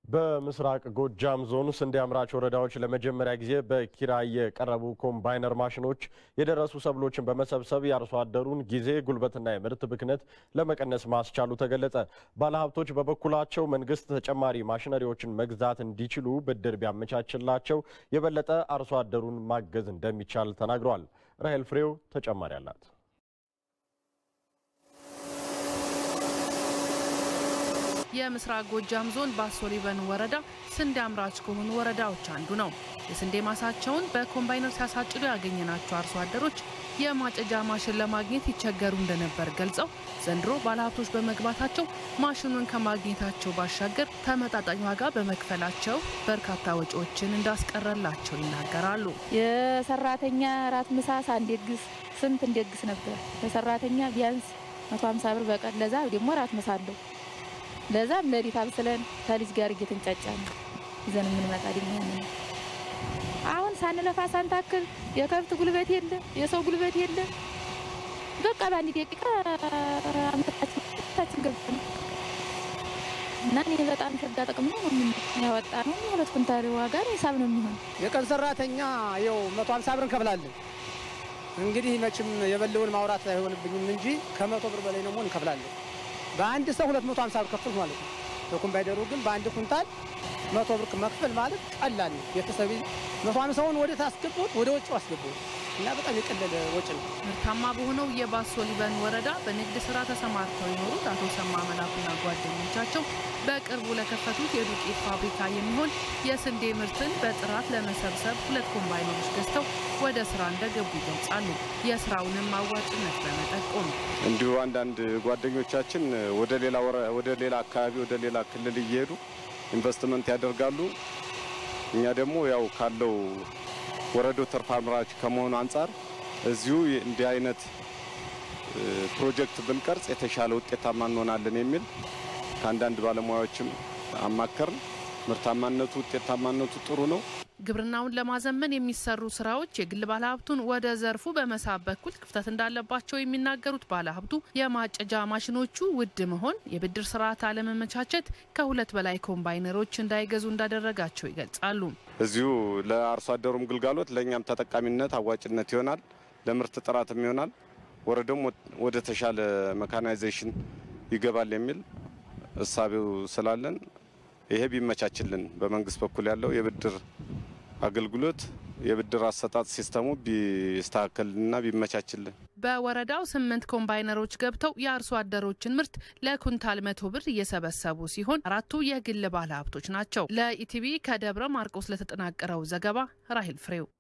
በምስራቅ ጎጃም ዞን ስንዴ አምራች ወረዳዎች ለመጀመሪያ ጊዜ በኪራይ የቀረቡ ኮምባይነር ማሽኖች የደረሱ ሰብሎችን በመሰብሰብ የአርሶ አደሩን ጊዜ ጉልበትና የምርት ብክነት ለመቀነስ ማስቻሉ ተገለጸ። ባለሀብቶች በበኩላቸው መንግስት ተጨማሪ ማሽነሪዎችን መግዛት እንዲችሉ ብድር ቢያመቻችላቸው የበለጠ አርሶ አደሩን ማገዝ እንደሚቻል ተናግረዋል። ራሄል ፍሬው ተጨማሪ አላት። የምስራቅ ጎጃም ዞን ባሶ ሊበን ወረዳ ስንዴ አምራች ከሆኑ ወረዳዎች አንዱ ነው። የስንዴ ማሳቸውን በኮምባይነር ሲያሳጭዱ ያገኘናቸው አርሶ አደሮች የማጨጃ ማሽን ለማግኘት ይቸገሩ እንደነበር ገልጸው ዘንድሮ ባለሀብቶች በመግባታቸው ማሽኑን ከማግኘታቸው ባሻገር ተመጣጣኝ ዋጋ በመክፈላቸው በርካታ ወጪዎችን እንዳስቀረላቸው ይናገራሉ። የሰራተኛ ራት ምሳ ሳንደግስ ስንት እንደግስ ነበር። ለሰራተኛ ቢያንስ መቶ ሀምሳ ብር በቀን ለዛ ደግሞ ራት ምሳ አለው ለዛም ለሊት አብስለን ከልጅ ጋር እየተንጫጫ ነው ይዘን የምንመጣ ደግሞ ያንን አሁን ሳንለፋ ሳንታክል የከብት ጉልበት የለ፣ የሰው ጉልበት የለ። በቃ በአንድ ደቂቃ አመታችን ገብተን እና እኔ በጣም ሸጋ ጥቅም ነው ያወጣ ነው። ሁለት ኩንታል ዋጋ ሂሳብ ነው የሚሆን። የቀን ሰራተኛ ይኸው መቶ ሀምሳ ብር እንከፍላለን። እንግዲህ መቼም የበለውን ማውራት አይሆንብኝም እንጂ ከመቶ ብር በላይ ደግሞ እንከፍላለን። በአንድ ሰው 250 ብር ከፍል ማለት ነው። በኮምባይነሩ ግን በአንድ ኩንታል መቶ ብር መክፈል ማለት ቀላል ነው። ቤተሰብ መቶ ሃምሳውን ወደ ታስገቡት ወደ ወጪው አስገቡት እና በጣም የቀለለ ወጪ ነው። ምርታማ በሆነው የባሶ ሊበን ወረዳ በንግድ ስራ ተሰማርተው የኖሩት አቶ ሰማ መላኩና ጓደኞቻቸው በቅርቡ ለከፈቱት የዱቄት ፋብሪካ የሚሆን የስንዴ ምርትን በጥራት ለመሰብሰብ ሁለት ኮምባይነሮች ገዝተው ወደ ስራ እንደገቡ ይገልጻሉ። የስራውንም አዋጭነት በመጠቆም እንዲሁ አንዳንድ ጓደኞቻችን ወደ ሌላ ወደ ሌላ አካባቢ ወደ ሌላ ክልል እየሄዱ ኢንቨስትመንት ያደርጋሉ። እኛ ደግሞ ያው ካለው ወረዶ ትርፍ አምራች ከመሆኑ አንጻር እዚሁ እንዲህ አይነት ፕሮጀክት ብንቀርጽ የተሻለ ውጤታማ እንሆናለን የሚል ከአንዳንድ ባለሙያዎችም አማከርን። ምርታማነቱ ውጤታማነቱ ጥሩ ነው። ግብርናውን ለማዘመን የሚሰሩ ስራዎች የግል ባለሀብቱን ወደ ዘርፉ በመሳብ በኩል ክፍተት እንዳለባቸው የሚናገሩት ባለሀብቱ የማጨጃ ማሽኖቹ ውድ መሆን፣ የብድር ስርዓት አለመመቻቸት ከሁለት በላይ ኮምባይነሮች እንዳይገዙ እንዳደረጋቸው ይገልጻሉ። እዚሁ ለአርሶ አደሩም ግልጋሎት ለእኛም ተጠቃሚነት አዋጭነት ይሆናል፣ ለምርት ጥራትም ይሆናል፣ ወረዳውም ወደ ተሻለ መካናይዜሽን ይገባል የሚል እሳቤው ስላለን ይሄ ቢመቻችልን በመንግስት በኩል ያለው የብድር አገልግሎት የብድር አሰጣጥ ሲስተሙ ቢስተካከልና ቢመቻችልን። በወረዳው ስምንት ኮምባይነሮች ገብተው የአርሶ አደሮችን ምርት ለኩንታል መቶ ብር እየሰበሰቡ ሲሆን አራቱ የግል ባለ ሀብቶች ናቸው። ለኢቲቪ ከደብረ ማርቆስ ለተጠናቀረው ዘገባ ራሂል ፍሬው